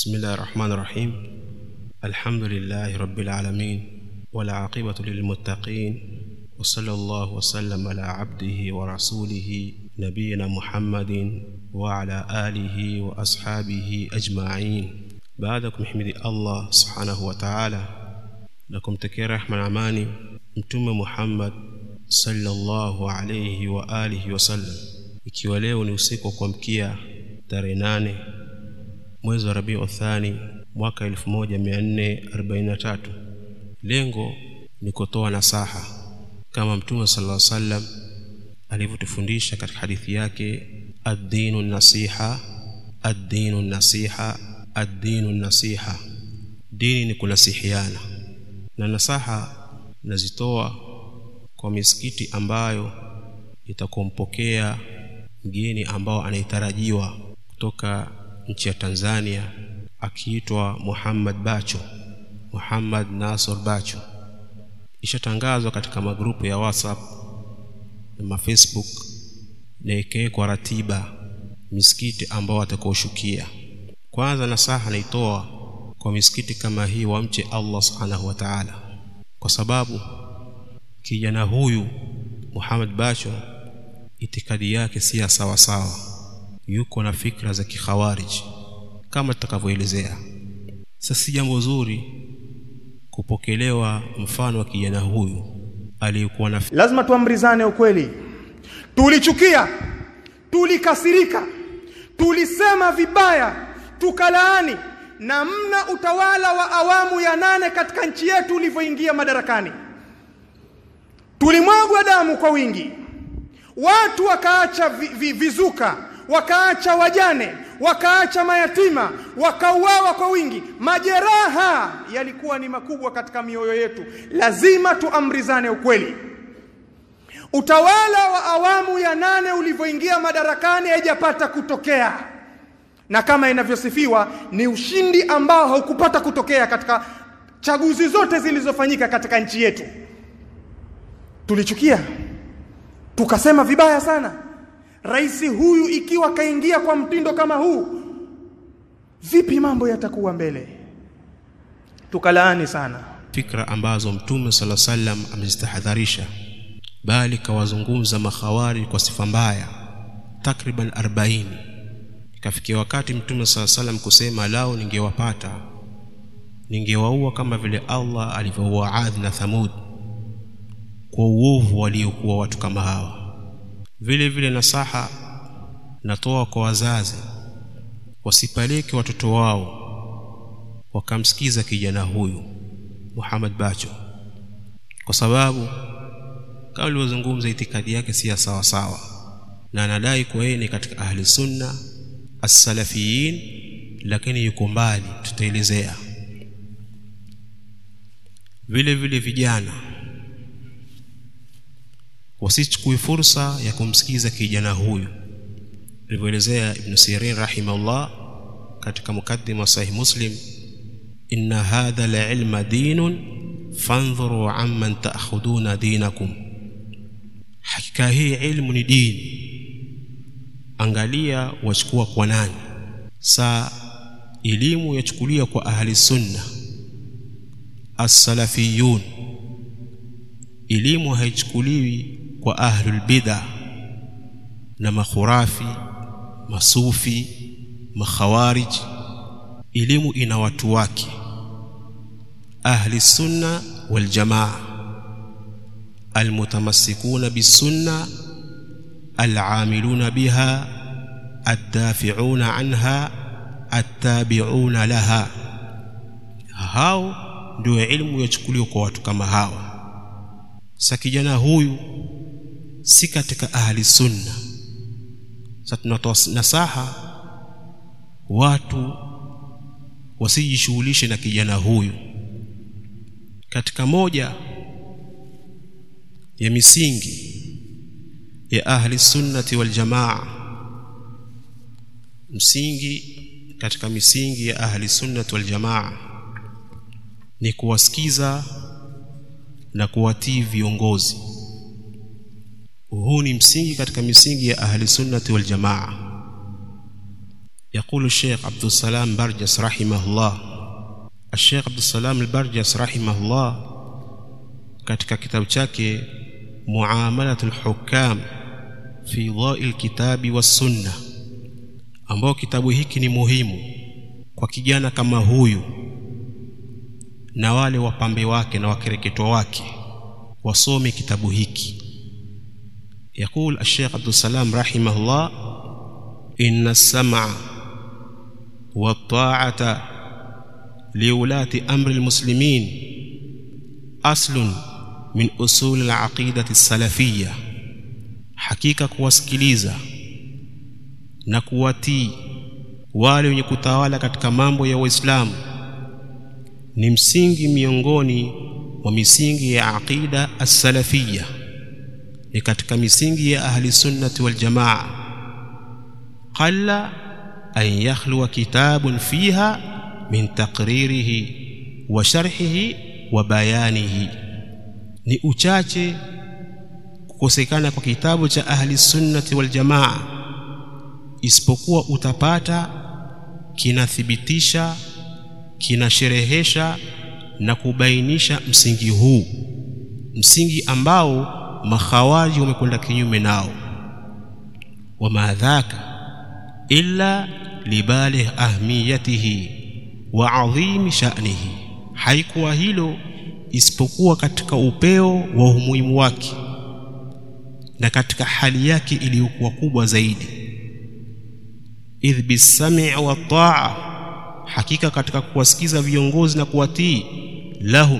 بسم الله الرحمن الرحيم الحمد لله رب العالمين والعاقبة للمتقين وصلى الله وسلم على عبده ورسوله نبينا محمد وعلى آله وأصحابه أجمعين بعدكم حمد الله سبحانه وتعالى لكم تكي رحمة أماني متوم محمد sallallahu alayhi wa alihi wasallam ikiwa leo ni usiku wa kuamkia tarehe nane mwezi wa Rabiu Thani mwaka 1443 lengo ni kutoa nasaha kama mtume sallallahu alayhi wasallam alivyotufundisha katika hadithi yake ad-dinu nasiha ad-dinu nasiha ad-dinu nasiha dini ni kunasihiana na nasaha nazitoa kwa misikiti ambayo itakumpokea mgeni ambao anayetarajiwa kutoka nchi ya Tanzania akiitwa Muhammad Bacho Muhammad Nasor Bacho ishatangazwa katika magrupu ya WhatsApp na Facebook na ikawekwa ratiba misikiti ambao atakaoshukia kwanza nasaha naitoa kwa misikiti kama hii wamche Allah subhanahu wa ta'ala kwa sababu kijana huyu Muhammad Bacho itikadi yake si ya sawa sawa yuko na fikra za kikhawarij kama tutakavyoelezea sasa si jambo zuri kupokelewa mfano wa kijana huyu aliyekuwa na lazima tuamrizane ukweli tulichukia tulikasirika tulisema vibaya tukalaani namna utawala wa awamu ya nane katika nchi yetu ulivyoingia madarakani tulimwagwa damu kwa wingi watu wakaacha vi, vi, vizuka wakaacha wajane wakaacha mayatima wakauawa kwa wingi majeraha yalikuwa ni makubwa katika mioyo yetu lazima tuamrizane ukweli utawala wa awamu ya nane ulivyoingia madarakani haijapata kutokea na kama inavyosifiwa ni ushindi ambao haukupata kutokea katika chaguzi zote zilizofanyika katika nchi yetu tulichukia tukasema vibaya sana rais huyu ikiwa kaingia kwa mtindo kama huu vipi mambo yatakuwa mbele tukalaani sana fikra ambazo mtume sala sallam amezitahadharisha bali kawazungumza makhawari kwa sifa mbaya takriban 40 ikafikia wakati mtume sala sallam kusema lao ningewapata ningewaua kama vile Allah alivyoua Adh na Thamud kwa uovu waliokuwa watu kama hawa vile vile nasaha natoa kwa wazazi wasipeleke watoto wao wakamsikiza kijana huyu Muhammad Bacho kwa sababu kama alivyozungumza itikadi yake si sawa sawa na anadai kuwa yeye ni katika ahli sunna as-salafiyin lakini yuko mbali tutaelezea vile vile vijana wasichukue fursa ya kumsikiza kijana huyu alivyoelezea ibn Sirin rahimahullah katika mukaddima sahih muslim inna hadha al-ilma dinun fanzuru amman ta'khuduna dinakum hakika hii ilmu ni dini angalia wachukua kwa nani saa elimu yachukulia kwa ahli sunna as-salafiyun elimu haichukuliwi kwa ahlul bid'a na makhurafi masufi makhawarij elimu ina watu wake ahli sunna wal jamaa almutamassikuna bisunna al'amiluna biha addafi'una anha attabi'una laha hao ndio elimu yachukuliwa kwa watu kama hawa sa kijana huyu si katika ahli sunna sasa tunatoa nasaha watu wasijishughulishe na kijana huyu katika moja ya misingi ya ahli sunnati wal jamaa msingi katika misingi ya ahli sunnati wal jamaa ni kuwasikiza na kuwatii viongozi huu ni msingi katika misingi ya ahli sunnati wal jamaa يقول الشيخ عبد السلام برجس رحمه الله الشيخ عبد السلام البرجس رحمه الله katika kitabu chake muamalatul hukam fi dhai lkitabi wassunna ambao kitabu hiki ni muhimu kwa kijana kama huyu na wale wapambe wake na wakereketo wake wasome kitabu hiki يقول الشيخ عبد السلام رحمه الله إن السمع والطاعة لولاة أمر المسلمين أصل من أصول العقيدة السلفية hakika kuwasikiliza na kuwatii wale wenye kutawala katika mambo ya Uislamu ni msingi miongoni mwa misingi ya aqida as-salafiyya ni katika misingi ya ahli sunnati wal jamaa qalla an yakhluwa kitabun fiha min taqririhi wa sharhihi wa bayanihi ni uchache kukosekana kwa kitabu cha ahli sunnati wal jamaa isipokuwa utapata kinathibitisha kinasherehesha na kubainisha msingi huu msingi ambao makhawariji wamekwenda kinyume nao wama dhaka illa libalih ahmiyatihi wa adhimi sha'nihi haikuwa hilo isipokuwa katika upeo wa umuhimu wake na katika hali yake iliyokuwa kubwa zaidi idh bisami' wa ta'a hakika katika kuwasikiza viongozi na kuwatii lahum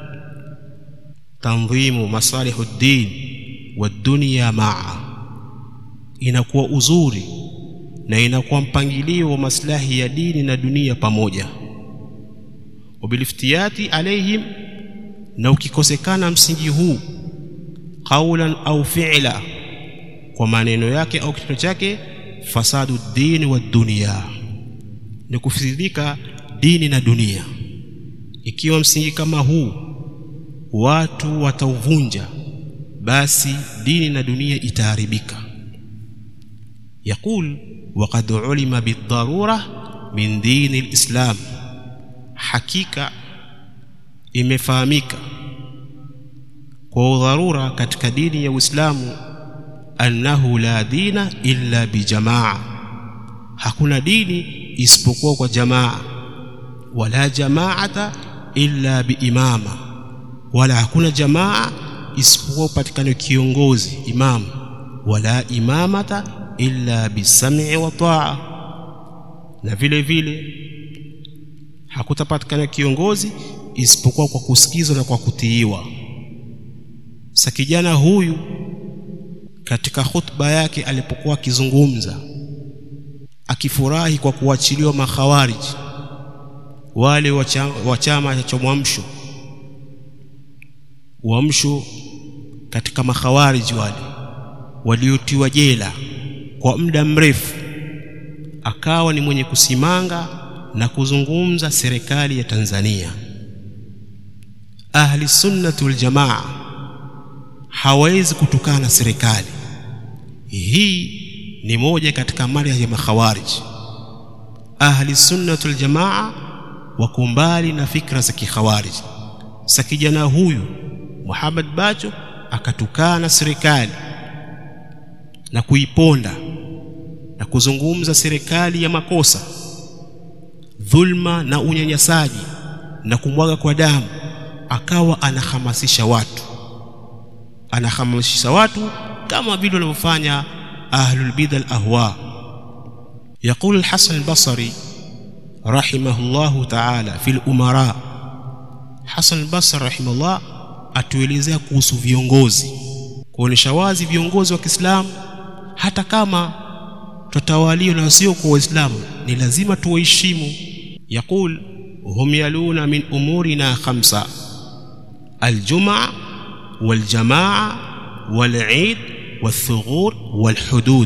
tanzimu masalihu ddin wa dunya maa inakuwa uzuri na inakuwa mpangilio wa maslahi ya dini na dunia pamoja wabiliftiyati alaihim na ukikosekana msingi huu qaulan au fi'la kwa maneno yake au kitendo chake fasadu dini wa dunia ni kufisidika dini na dunia ikiwa msingi kama huu watu watauvunja basi dini na dunia itaharibika يقول وقد علم بالضرورة من دين الإسلام حقيقة imefahamika kwa udharura katika dini ya Uislamu annahu la dina illa bijamaa hakuna dini isipokuwa kwa jamaa wala jamaata illa biimama wala hakuna jamaa isipokuwa upatikane kiongozi imamu wala imamata illa bisam'i wa ta'a na vile vile hakutapatikana kiongozi isipokuwa kwa kusikizwa na kwa kutiiwa sa kijana huyu katika khutba yake alipokuwa akizungumza akifurahi kwa kuachiliwa makhawariji wale wa chama cha mwamsho uamsho katika makhawariji wale waliotiwa jela kwa muda mrefu akawa ni mwenye kusimanga na kuzungumza serikali ya Tanzania ahli sunnati wal jamaa hawezi kutukana na serikali hii ni moja katika mali ya makhawariji ahli sunnati wal jamaa wako mbali na fikra za kikhawariji sa kijana huyu Muhammad Bacho akatukana serikali na kuiponda na kuzungumza serikali ya makosa dhulma na unyanyasaji na kumwaga kwa damu akawa anahamasisha watu anahamasisha watu kama vile wanavyofanya ahlul bid'a al-ahwa يقول الحسن البصري رحمه الله تعالى في الأمراء حسن البصري رحمه الله atuelezea kuhusu viongozi kuonesha wazi viongozi wa Kiislamu hata kama tutawaliwa na sio kwa Waislamu ni lazima tuwaheshimu yaqul hum yaluna min umurina khamsa aljumaa waljamaa walid والثغور والحدود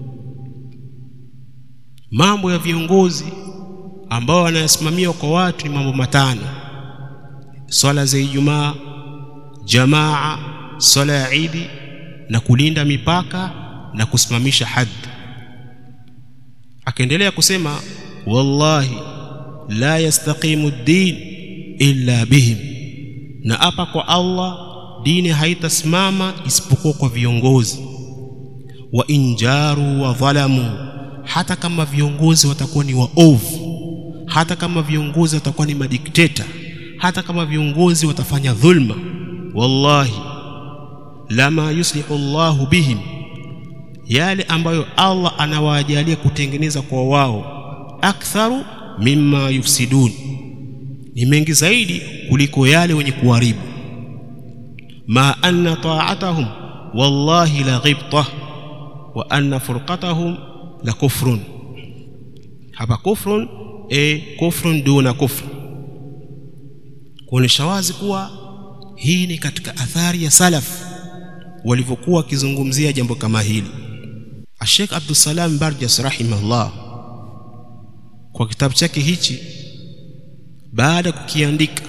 mambo ya viongozi ambao wanayasimamia kwa watu ni mambo matano swala za Ijumaa jamaa swala ya Idi na kulinda mipaka na kusimamisha haddi akaendelea kusema wallahi la yastaqimu ad-din illa bihim na hapa kwa Allah dini haitasimama isipokuwa kwa viongozi wa injaru wa dhalamu hata kama viongozi watakuwa ni waovu hata kama viongozi watakuwa ni madikteta hata kama viongozi watafanya dhulma wallahi lama yuslihu Allahu bihim yale ambayo Allah anawajalia kutengeneza kwa wao aktharu mimma yufsidun ni mengi zaidi kuliko yale wenye kuharibu ma anna ta'atahum wallahi la ghibtah wa anna furqatahum la kufrun hapa kufrun e kufrun duna kufr kuonesha wazi kuwa hii ni katika athari ya salaf walivyokuwa wakizungumzia jambo kama hili Sheikh Abdul Salam Barjas rahimahullah kwa kitabu chake hichi baada ya kukiandika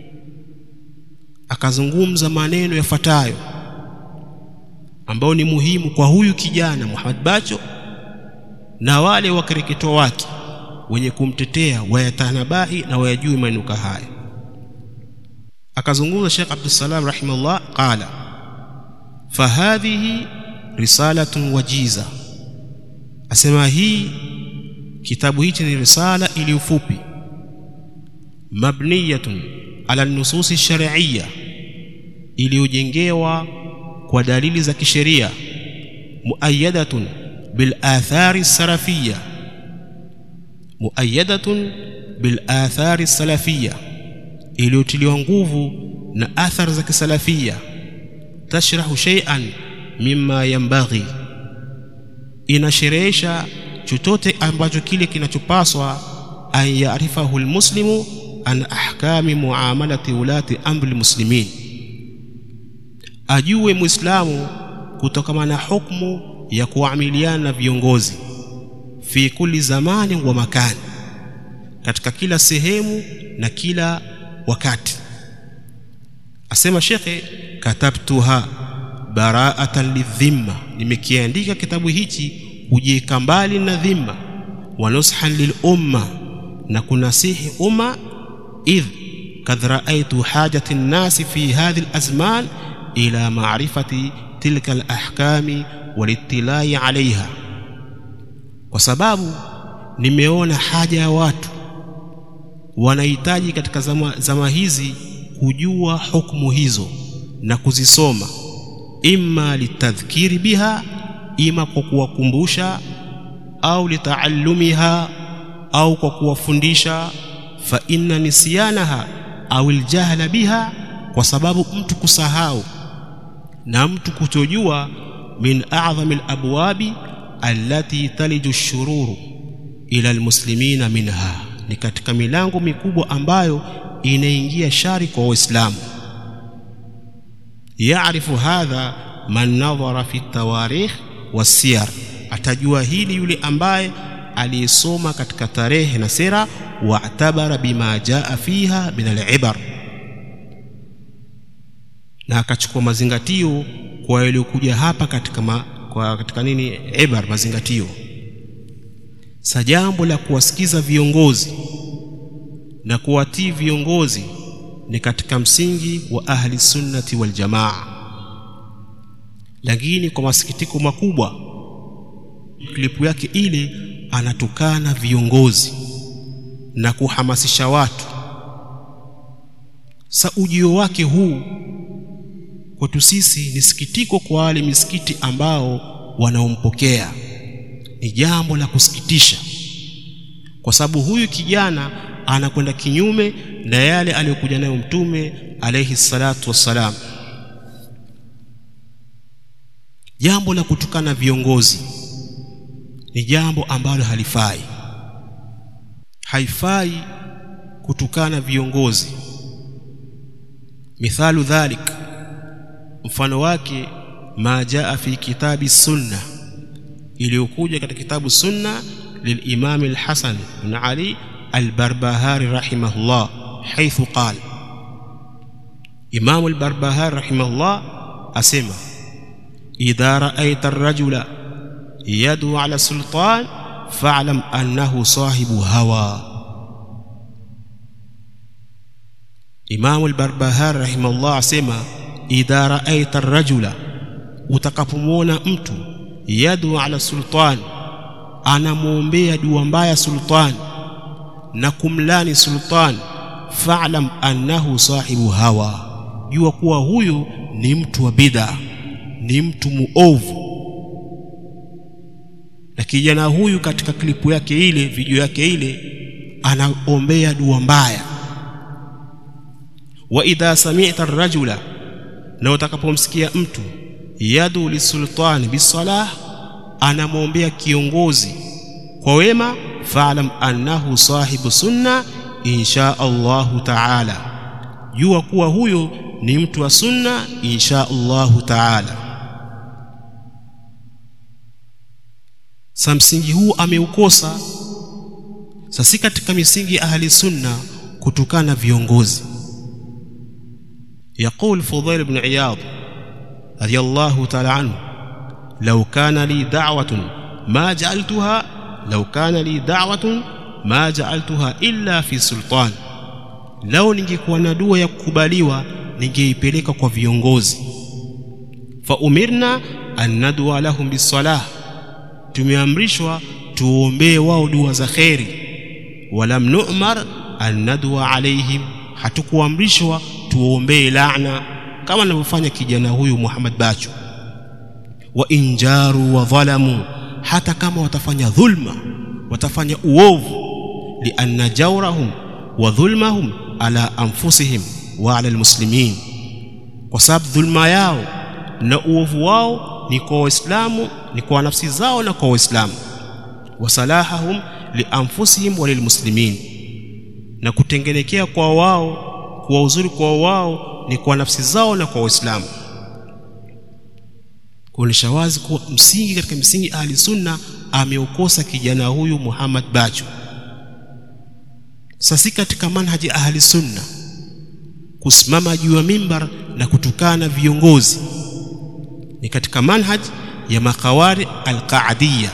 akazungumza maneno yafuatayo ambao ni muhimu kwa huyu kijana Muhammad Bacho na wale wakereketo wake wenye kumtetea wayatanabahi na wayajui manuka haya akazungumza Sheikh Abdul Salam rahimahullah qala fahadhihi risalatun wajiza asema hii kitabu hichi ni risala iliyofupi mabniyatun ala nususi shar'iyya iliyojengewa kwa dalili za kisheria muayyadatun bil athari salafiyya muayyadatun bil athari salafiyya iliyotiliwa nguvu na athari za kisalafia tashrahu shay'an mimma yanbaghi inasherehesha chochote ambacho kile kinachopaswa an yaarifahu almuslimu an ahkami muamalati ulati amri muslimin ajue muislamu kutokana na hukumu ya kuamiliana na viongozi fi kulli zamani wa makani katika kila sehemu na kila wakati asema shekhe katabtuha bara'atan lidhimma nimekiandika kitabu hichi kujieka mbali na dhimma wa nushan lil umma na kunasihi umma idh kad ra'aytu hajati an-nas fi hadhihi al-azman ila ma'rifati tilka al-ahkami walittilai 'alayha kwa sababu nimeona haja ya watu wanahitaji katika zama, zama hizi kujua hukumu hizo na kuzisoma imma litadhkiri biha ima kwa kuwakumbusha au litaallumiha au kwa kuwafundisha fa inna nisyanaha au aljahla biha kwa sababu mtu kusahau na mtu kutojua min a'dhamil abwabi allati taliju shururu ila almuslimina minha ni katika milango mikubwa ambayo inaingia shari kwa waislamu yaarifu hadha man nadhara fi tawarikh wasiyar atajua hili yule ambaye aliyesoma katika tarehe na sera waatabara bima jaa fiha min alibar na akachukua mazingatio kwa yaliyokuja hapa katika ma, kwa katika nini ibar mazingatio sa jambo la kuwasikiza viongozi na kuwatii viongozi ni katika msingi wa ahli sunnati wal jamaa lakini kwa masikitiko makubwa klipu yake ile anatukana viongozi na kuhamasisha watu sa ujio wake huu kwetu sisi ni sikitiko kwa wale misikiti ambao wanaompokea ni jambo la kusikitisha kwa sababu huyu kijana anakwenda kinyume na yale aliyokuja nayo mtume alayhi salatu wassalam jambo la kutukana viongozi ni jambo ambalo halifai haifai kutukana viongozi mithalu dhalik mfano wake ma jaa fi kitabi sunna iliyokuja katika kitabu sunna للإمام الحسن بن علي البربهاري رحمه الله حيث قال إمام البربهاري رحمه الله أسمى إذا رأيت الرجل يدعو على السلطان fa'lam annahu sahibu hawa Imam al-Barbahari rahimahullah asema idha ra'aita ar-rajula utakapomwona mtu yadu ala sultan anamwombea dua mbaya sultan na kumlani sultan fa'lam annahu sahibu hawa jua kuwa huyu ni mtu wa bid'a ni mtu muovu na kijana huyu katika klipu yake ile video yake ile anaombea dua mbaya wa idha sami'ta ar-rajula na utakapomsikia mtu yadu lisultani bisalah anamwombea kiongozi kwa wema fa'lam annahu sahibu sunna insha Allahu ta'ala jua kuwa huyo ni mtu wa sunna insha Allahu ta'ala sa msingi huu ameukosa sasi katika misingi ahli sunna kutokana viongozi يقول فضيل بن عياض رضي الله تعالى عنه لو كان لي دعوة ما جعلتها لو كان لي دعوة ما جعلتها إلا في سلطان لو ningekuwa na dua ya kukubaliwa ningeipeleka kwa viongozi fa umirna an nadwa lahum bisalah tumeamrishwa tuombee wao dua za kheri walam nu'mar an nadwa alaihim hatukuamrishwa tuombee laana kama anavyofanya kijana huyu Muhammad Bacho wa injaru wa dhalamu hata kama watafanya dhulma watafanya uovu lianna jawrahum wa dhulmahum ala anfusihim wa ala almuslimin kwa sababu dhulma yao na uovu wao ni kwa waislamu ni kwa nafsi zao na kwa waislamu wasalahahum lianfusihim wa lilmuslimin na kutengenekea kwa wao kuwa uzuri kwa wao ni kwa nafsi zao na kwa waislamu kuonesha wazi kuwa msingi katika msingi ahli sunna ameukosa kijana huyu Muhammad Bacho sasi katika manhaji ahli sunna kusimama juu ya mimbar na kutukana viongozi ni katika manhaj ya makawari alqaadiyya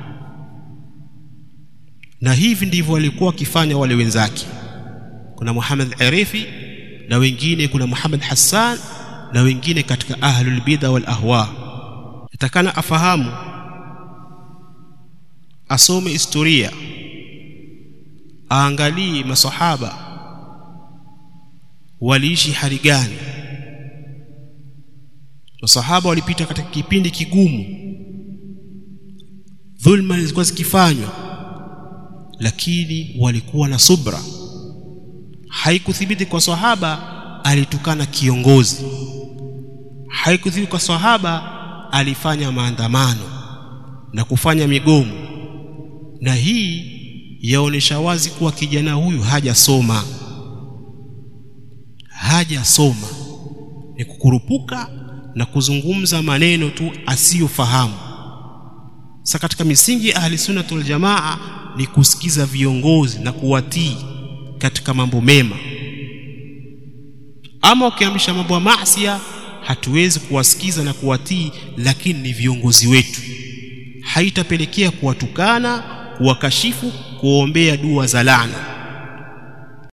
na hivi ndivyo walikuwa wakifanya wale wenzake kuna Muhammad Arifi na wengine kuna Muhammad Hassan na wengine katika ahlul bid'a wal ahwa itakana afahamu asome historia aangalie masahaba waliishi hali gani masahaba walipita katika kipindi kigumu dhulma zilikuwa zikifanywa lakini walikuwa na subra haikuthibiti kwa sahaba alitukana kiongozi haikuthibiti kwa sahaba alifanya maandamano na kufanya migomo na hii yaonesha wazi kuwa kijana huyu hajasoma hajasoma ni kukurupuka na kuzungumza maneno tu asiyofahamu sasa katika misingi ya ahli sunnah wal jamaa ni kusikiza viongozi na kuwatii katika mambo mema ama ukiamrisha mambo ya maasi hatuwezi kuwasikiza na kuwatii lakini ni viongozi wetu haitapelekea kuwatukana kuwakashifu kuombea dua za laana